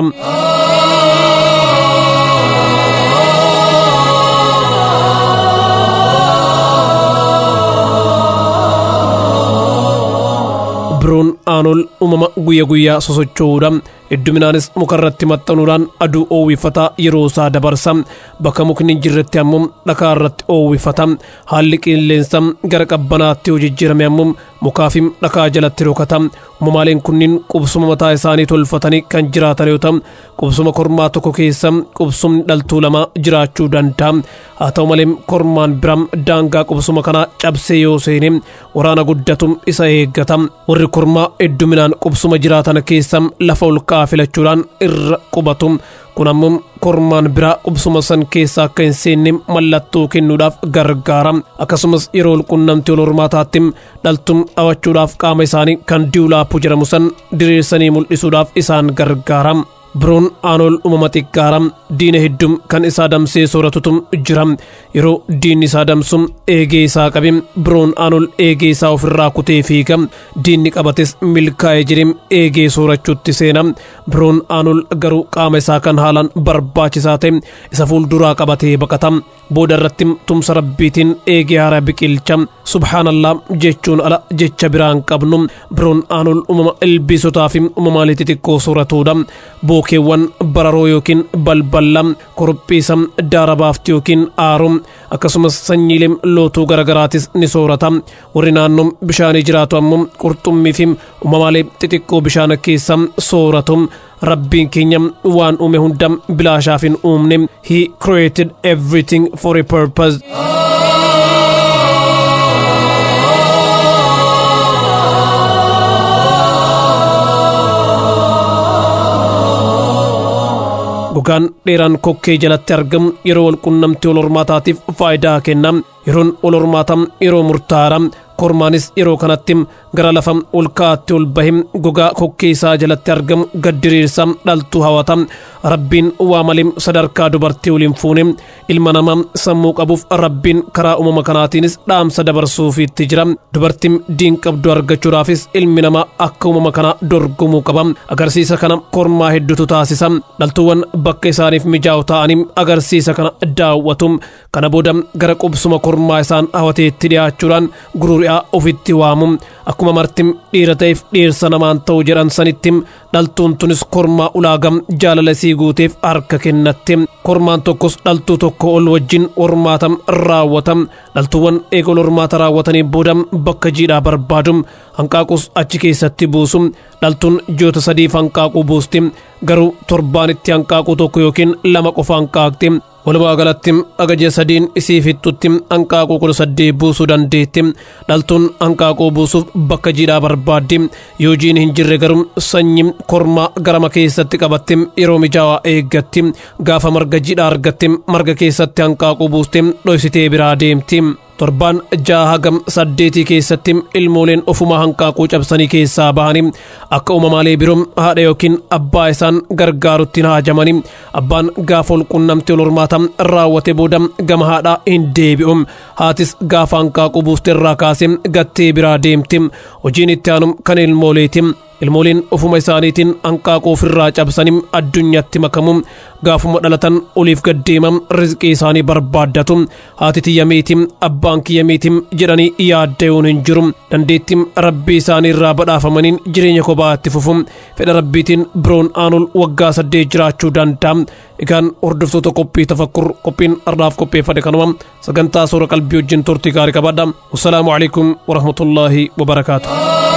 biroon aanol uumama guyya guyyaa sosocho'uudha hedduminaanis mukarratti maxxanuudhaan aduu oowwifataa yeroo isaa dabarsa bakka mukni hin jirretti ammoo dhakaa irratti oowwifata haalli qilleensa gara qabbanaatti yoo jijjiirame ammoo mukaa fi dhakaa jalatti rokata uumamaaleen kunniin qubsuma mataa isaanii tolfatanii kan jiraatan yoo ta'u qubsuma kormaa tokko keessa qubsumni dhaltuu lama jiraachuu danda'a haa ta'u malee kormaan biraa daangaa qubsuma kanaa cabsee yoo seene waraana guddatu isa eeggata warri kormaa hedduminaan qubsuma jiraatan keessa lafa ol ka'aa filachuudhaan irra qubatu kun ammoo kormaan biraa qubsuma san keessa akka hin seenne mallattoo kennuudhaaf gargaara akkasumas yeroo walqunnamtii wal hormaataatti dhaltuun dhawachuudhaaf qaama isaanii kan diwlaappu jedhamu san diriirsanii mul'isuudhaaf isaan gargaara biroon aanol uumama xiqqaara diina hedduu kan isaa damsee sooratutu jira yeroo diinni isaa damsu eegee isaa qabe biroon aanol eegee isaa ofirraa kutee fiiga diinni qabates milkaa'ee jedhee eegee soorachuutti seena biroon aanol garuu qaama isaa kan haalaan barbaachisaa ta'e isa fuulduraa qabatee baqata booda irratti tumsa rabbiitiin eegee haara biqilcha subhaanallaa jechuun ala jecha biraan qabnu biroon aanol uumama ilbiisotaa fi uumamaalee xixiqqoo sooratuudha bookeewwan bararoo yookiin balballa korophiisa daarabaafti yookiin aaru akkasumas sanyiilee lootuu garagaraatis ni soorata warri naannoo bishaanii jiraatu ammoo qurxummii fi uumamaalee xixiqqoo bishaan keessa sooratu rabbiin keenya waan uume hunda bilaashaaf hin uumne he created everything for a purpose gogaan dheeraan kokkee jalatti argamu yeroo walqunnamtii wal hormaataatiif faayidaa kenna yeroon wal hormaataa yeroo murtaa'aadha kormaanis yeroo kanatti gara lafa ol ka'aatti ol bahe gogaa kokkee isaa jalatti argamu gad diriirsa dhaltuu hawata rabbiin waa malee sadarkaa dubartii waliin fuune ilma namaa sammuu qabuuf rabbiin karaa uumama kanaatiinis dhaamsa dabarsuufiitti jira dubartiin diin qabdu argachuudhaafis ilmi namaa akka uumama kana dorgomuu qaba agarsiisa kana kormaa hedduutu taasisa dhaltuuwwan bakka isaaniif mijaa'u ta'anii agarsiisa kana daawwatu kana booda gara qubsuma kormaa isaan hawateetti dhiyaachuudhaan gururi'aa ofitti waamu akkuma martim dhiira ta'eef dhiirsa namaan ta'u jedhan sanitti dhaltuun tunis kormaa ulaagam jaalala isii guuteef harka kennatti kormaan tokkos dhaltuu tokko ol wajjin hormaata raawwata dhaltuuwwan eega ol hormaata raawwatanii booda bakka jiidhaa barbaadu hanqaaquus achi keessatti buusu dhaltuun ji'oota sadiif hanqaaquu buusti garuu torbaanitti hanqaaquu tokko yookiin lama qofa hanqaaqti walumaa galatti agaja sadiin isii fixxutti hanqaaquu kudha saddeet buusuu dandeetti dhaltuun hanqaaquu buusuuf bakka jiidhaa barbaaddi yoo jiin hin jirre garuu sanyii kormaa garama keessatti qabatti yeroo mijaawaa eeggatti gaafa marga jiidhaa argatti marga keessatti hanqaaquu buuste dhoysitee biraa deemti. torbaan ja'a hagam saddeetii keessatti ilmooleen ofumaa hanqaaquu cabsanii keessaa bahanii akka uumamaalee biroo haadha yookiin abbaa isaan gargaarutti haajamanii abbaan gaafa ol qunnamtii ol hormaata raawwate booda gama haadhaa hin deebi'u haatis gaafa hanqaaquu buuste irraa kaasee gattee biraa deemti hojiin itti aanu kan ilmooleeti ilmooliin ofuma isaaniitiin hanqaaquu ofirraa cabsanii addunyaatti makamu gaafuma dhalatan oliif gaddeema rizqii isaanii barbaaddatu haati tiyya miiti abbaan kiyya miiti jedhanii yaadda'uun hin jiru dandeettii rabbii isaanii irraa badhaafamaniin jireenya kophaatti fufu fedha rabbiitiin biroon aanul waggaa saddeet jiraachuu danda'a egaan hordoftoota qophii tafakkur qophiin ardaaf qopheeffate kanuma sagantaa soora qalbii wajjin turtii gaarii qabaadha wassalaamu alaikum warahmatullaahi wabarakaatu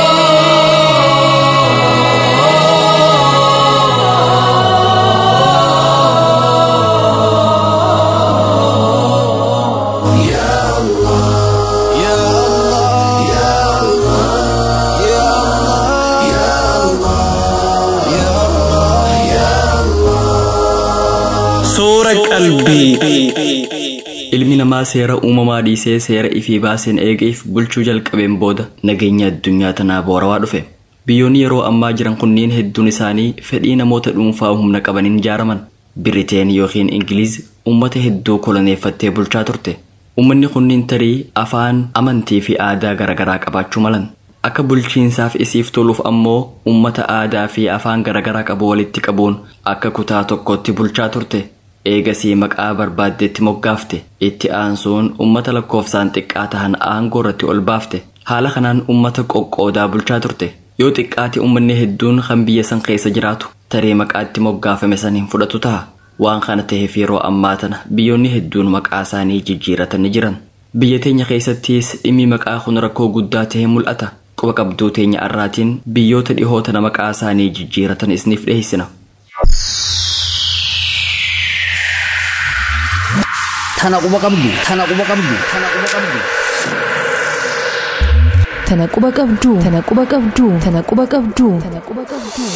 Suura qalbii. Ilmi namaa seera uumamaa dhiisee seera ifii baaseen eegeef bulchuu jalqabeen booda nageenya addunyaa tanaa boorawaa dhufe. Biyyoonni yeroo ammaa jiran kunniin hedduun isaanii fedhii namoota dhuunfaa humna qabaniin ijaaraman. Biriteen yookiin Ingiliiz uummata hedduu koloneeffattee bulchaa turte. Uummanni kunniin tarii afaan, amantii fi aadaa garaagaraa qabaachuu malan. Akka bulchiinsaaf isiif toluuf ammoo uummata aadaa fi afaan garaagaraa qabu walitti qabuun akka kutaa tokkotti bulchaa turte. Eegasii maqaa barbaaddeetti moggaafte itti aansuun uummata lakkoofsaan xiqqaa tahan aangoo irratti ol baafte haala kanaan uummata qoqqoodaa bulchaa turte yoo xiqqaate uummanni hedduun kan biyya san keessa jiraatu taree maqaatti moggaafame saniin fudhatu ta'a waan kana ta'eef yeroo ammaa tana biyyoonni hedduun maqaa isaanii jijjiiratanii jiran biyya teenya keessattis dhimmi maqaa kun rakkoo guddaa ta'ee mul'ata quba qabduu teenya arraatiin biyyoota dhihoo tana maqaa isaanii jijjiiratan isiniif dhiheessina. Tana quba qabdu. Tana quba qabdu. Tana quba qabdu. Tana quba qabduu. Tana quba qabduu. Tana quba qabduu. Tana quba qabduu.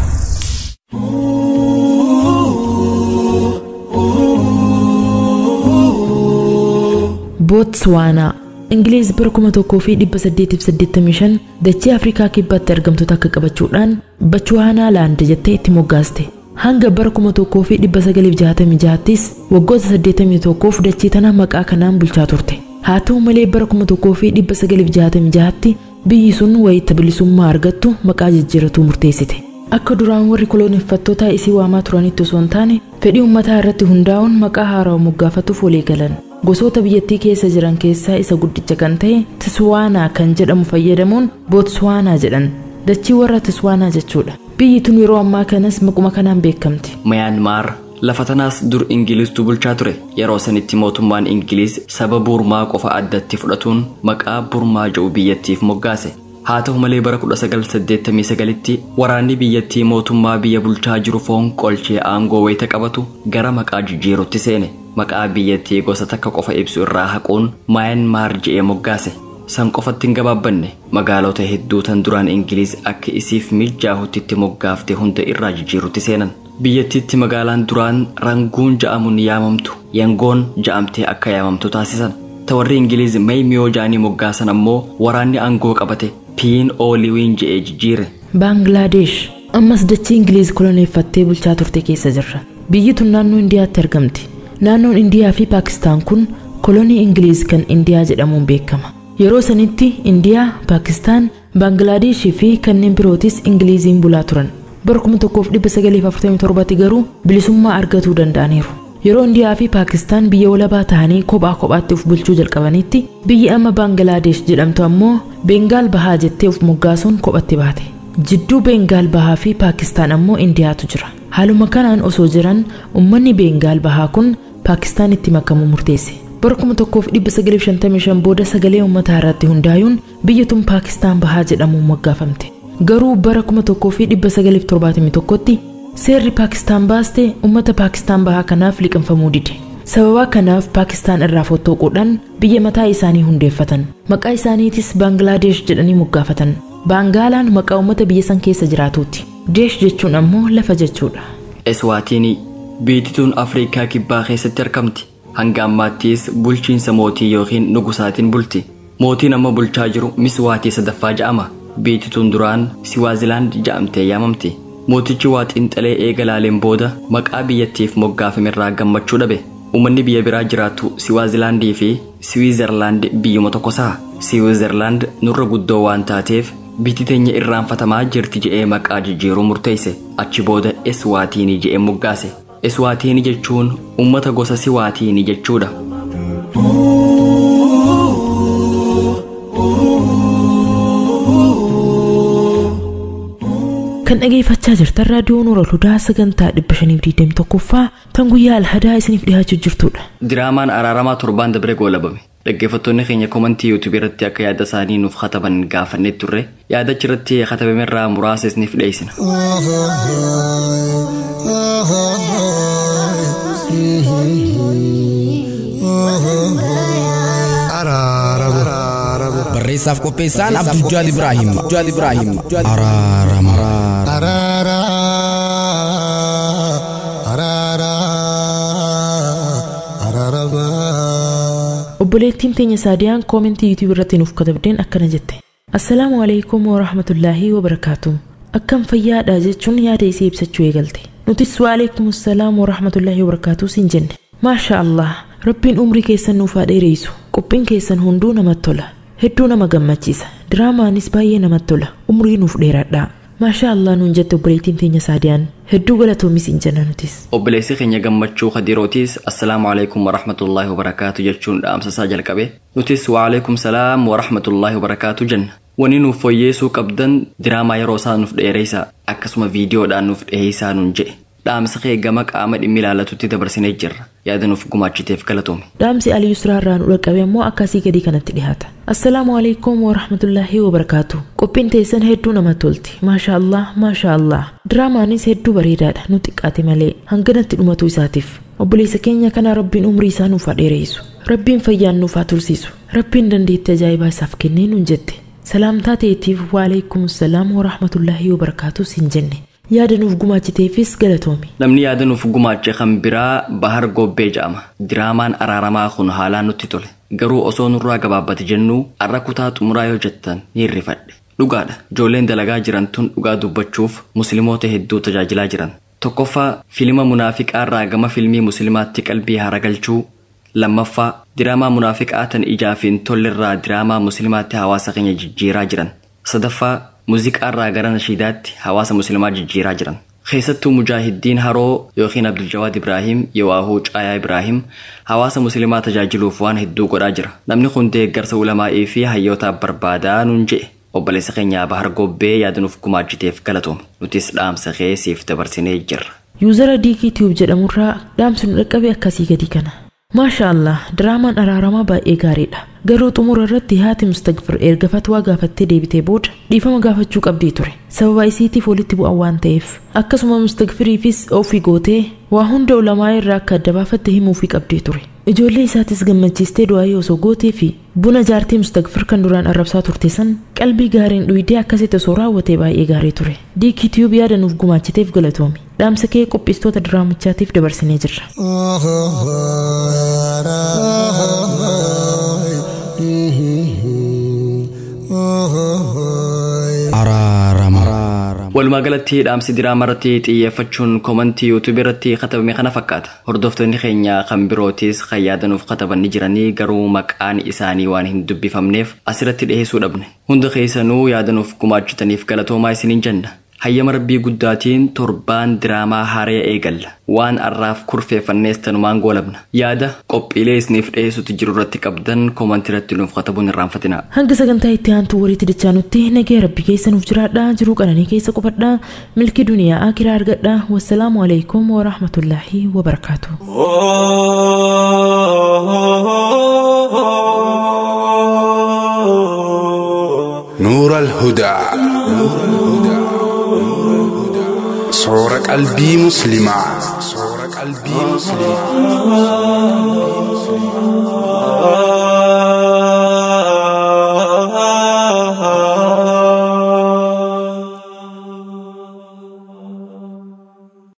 Bootswaanaa Ingiliiz bara kuma tokkoo fi dhibba saddeetiif saddeettamii shan dachee Afrikaa kibbaatti argamtoota akka qabachuudhaan Bachuwaanaa laand jettee itti moggaaste. Hanga bara kuma tokkoo fi dhibba sagaliif jaatamii jahattis waggoota saddeetamii tokkoof dachee tana maqaa kanaan bulchaa turte. Haa ta'u malee bara kuma tokkoo fi dhibba sagaliif jaatamii jahatti biyyi sun wayita bilisummaa argattu maqaa jijjiiratuu murteessite. Akka duraan warri koloneeffattoota isii waamaa turanitti osoo hin taane fedhii uummataa irratti hundaa'uun maqaa haarawaa moggaafatuuf walii galan. Gosoota biyyattii keessa jiran keessaa isa guddicha kan ta'e Tiswaanaa kan jedhamu fayyadamuun Bootswaanaa jedhan. Dachii warra Tiswaanaa jechuudha. Biyyi tun yeroo ammaa kanas maquma kanaan beekamti. Mayaanmaar lafa tanaas dur Ingiliiztu bulchaa ture. Yeroo sanitti mootummaan Ingiliiz saba Burmaa qofa addatti fudhatuun maqaa Burmaa jedhu biyyattiif moggaase. Haa ta'u malee bara 1989tti waraanni biyyattii mootummaa biyya bulchaa jiru foon qolchee aangoo wayita qabatu gara maqaa jijjiirutti seene. Maqaa biyyattii gosa takka qofa ibsu irraa haquun Mayanmaar je'ee moggaase. San qofatti hin gabaabbanne magaalota hedduu tan duraan Ingiliiz akka isiif mijaahutti itti moggaafte hunda irraa jijjiirutti seenan. Biyyattiitti magaalaan duraan ranguun ja'amuun yaamamtu yangoon ja'amtee akka yaamamtu taasisan. Tawarri Ingiliiz Meeyimiyoo ja'anii moggaasan ammoo waraanni aangoo qabate piin ooliwiin je'ee jijjiire. Baangilaadesh ammas dachii Ingiliiz koloneeffattee bulchaa turte keessa jirra. Biyyi tun naannoo Indiyaatti argamti. Naannoon Indiyaa fi Paakistaan kun kolonii Ingiliiz kan Indiyaa jedhamuun beekama. Yeroo sanitti Indiyaa, Paakistaan, Baangilaadeeshii fi kanneen birootis Ingiliiziin bulaa turan. Bara 1947 garuu bilisummaa argatuu danda'aniiru. Yeroo Indiyaa fi Paakistaan biyya walabaa ta'anii kophaa kophaatti of bulchuu jalqabanitti biyyi amma Baangilaadesh jedhamtu ammoo Beengaal Bahaa jettee of moggaasuun kophatti baate. Jidduu Beengaal Bahaa fi Paakistaan ammoo Indiyaatu jira. Haaluma kanaan osoo jiran uummanni Beengaal Bahaa kun Paakistaanitti makamuu murteesse. bara 1955 booda sagalee uummataa irratti hundaa'uun biyyi tun Paakistaan Bahaa jedhamuun moggaafamte. Garuu bara 1971tti seerri Paakistaan baaste uummata Paakistaan Bahaa kanaaf liqinfamuu dide. Sababa kanaaf Paakistaan irraa fottooquudhaan biyya mataa isaanii hundeeffatan. Maqaa isaaniitis Baangilaadesh jedhanii moggaafatan. Baangaalaan maqaa uummata biyya san keessa jiraatuuti. Deesh jechuun ammoo lafa jechuudha. Eswaatiinii biyyi tun Afrikaa kibbaa keessatti argamti. hanga ammaattis bulchiinsa mootii yookiin nugusaatiin bulti mootiin amma bulchaa jiru miswaatii sadaffaa ja'ama biyyi tun duraan siwaazilaand ja'amtee yaamamti mootichi waa xiinxalee eega laaleen booda maqaa biyyattiif moggaafamerraa gammachuu dhabe uummanni biyya biraa jiraatu siwaazilaandii fi siwiizerlaand biyyuma tokko sa'a siwiizerlaand nurra guddoo waan taateef Biyyi teenya irraanfatamaa jirti je'ee maqaa jijjiiruu murteesse achi booda Eswaatiinii je'ee moggaase. Eswaatiinii jechuun uummata gosa Siwaatiinii jechuudha. kan dhageeffachaa jirtan raadiyoo nuura ludaa sagantaa 521ffaa tan guyyaa alhadaa isiniif dhiyaachuu jirtudha. Diraamaan araaramaa torbaan dabre goolabame. Dhaggeeffattoonni keenya komantii yuutuubii irratti akka yaada isaanii nuuf kataban gaafannee turre yaadachi irratti katabame irraa muraasa isiniif dhiyeessina. barreessaaf qopheessaan abdujjaad ibraahim abdujjaad ibraahim araarama obboleettiin teenya saadiyaan koomentii yuutuubii irratti nuuf katabdeen akkana jette assalaamu alaikum warahmatullaahi wabarakaatu akkam fayyaadha jechuun yaada isii ibsachuu eegalte nutis waalaikum assalaam warahmatullaahi wabarakaatu siin jenne maasha allah rabbiin umrii keessan nuuf haa dheereessu qophiin keessan hunduu namatti tola hedduu nama gammachiisa diraamaanis baay'ee namatti tola umrii nuuf dheeradhaa maasha allah nuun jette obboleettiin teenya saadiyaan hedduu galatoomis hin jenna nutis Obboleessi keenya gammachuu kadirootis assalaamu alaikum warahmatullaahi wabarakaatu jechuun dhaamsasaa jalqabe nutis waalaikum salaam warahmatullaahi wabarakaatu jenna. Wani nuuf fooyyeessuu qabdan diraamaa yeroo isaa nuuf dheereessa akkasuma viidiyoodhaan nuuf dhiyeessaa nuun jedhe. Dhaamsa kee gama qaama dhimmi ilaallatutti dabarsinee jirra. Yaada nuuf gumaachiteef galatoome. dhaamsi alii yusraa irraa nu dhaqqabe immoo akkasii gadii kanatti dhihaata assalaamu alaikum warahmatullaahi wabarakaatu qophiin teessan hedduu namatti tolti maasha allah maasha allah diraamaanis hedduu bareedaadha nu xiqqaate malee hanganatti dhumatu isaatiif obboleessa keenya kana rabbiin umrii isaa nuuf haa dheereessu rabbiin fayyaan nuuf haa tursiisu rabbiin dandeettii ajaa'ibaa isaaf kennee nuun jette salaamtaa teetiif waalaikum salaam warahmatullaahi wabarakaatu siin jenne yaada nuuf gumaachiteefis galatoomi Namni yaada nuuf gumaache kan biraa Bahar Gobbee jedhama. Diraamaan araaramaa kun haalaan nutti tole. Garuu osoo nurraa gabaabbate jennuu arra kutaa xumuraa yoo jettan ni hirrifadhe. Dhugaadha. Ijoolleen dalagaa jiran tun dhugaa dubbachuuf musliimoota hedduu tajaajilaa jiran. Tokkoffaa fiilima munaafiqaa irraa gama fiilmii musliimaatti qalbii haragalchuu. Lammaffaa diraamaa munaafiqaa tan ijaa fi hin tollerraa diraamaa musliimaatti hawaasa keenya jijjiiraa jiran. Sadaffaa muuziqaa irraa gara nashiidaatti hawaasa musliimaa jijjiiraa jiran. Keessattuu mujaahidiin haroo yookiin Abduljawaad Ibraahim Yowaahuu Caayaa Ibraahim hawaasa musliimaa tajaajiluuf waan hedduu godhaa jira. Namni kun deeggarsa ulamaa'ii fi hayyootaaf barbaadaa nuun jedhe. Obboleessa keenya Bahar Gobbee yaada nuuf gumaachiteef galatoome. Nutis dhaamsa kee siif dabarsinee jirra. yuuzara diikii tiyuub jedhamurraa dhaamsi nu dhaqqabe akkasii gadii kana maasha allah diraamaan araaramaa baay'ee gaariidha garuu xumura irratti haati mustagfir erga fatwaa gaafattee deebitee booda dhiifama gaafachuu qabdii ture sababa isiitiif walitti bu'an waan ta'eef akkasuma mustagfiriifis ofii gootee waa hunda ulamaa irraa akka adda baafatte himuufii qabdii ture ijoollee isaatis gammachiistee du'aa osoo gootee fi buna jaartii mustagfir kan duraan arrabsaa turte san qalbii gaariin dhuyidee akkasitti osoo raawwatee baay'ee gaarii ture diikii tiyuub yaada nuuf gumaachiteef galatoomi dhaamsa kee qopheessitoota diraamichaatiif dabarsinee jirra araarama Walumaa galatti dhaamsi diraamaa irratti xiyyeeffachuun komantii yuutuubii irratti katabame kana fakkaata. Hordoftoonni keenya kan birootis kan yaada nuuf kataban ni jiranii garuu maqaan isaanii waan hin dubbifamneef asirratti dhiheessuu dhabne. Hunda keessanuu yaada nuuf gumaachitaniif galatoomaa isiniin jenna. Hayyama rabbii guddaatiin torbaan diraamaa haree eegalla. Waan arraaf kurfeeffannees tanumaan goolabna. Yaada qophiilee isiniif dhiyeessutti jiru irratti qabdan komantii irratti nuuf katabuun irraanfatina. hanga sagantaa itti aantu walitti dachaanutti nagee rabbi keessa nuuf jiraadha jiruu qananii keessa qubadha milkii duniyaa akiraa argadha wassalaamu alaikum warahmatullaahi wabarakaatu نور الهدى صور قلبي مسلمة صور قلبي مسلمة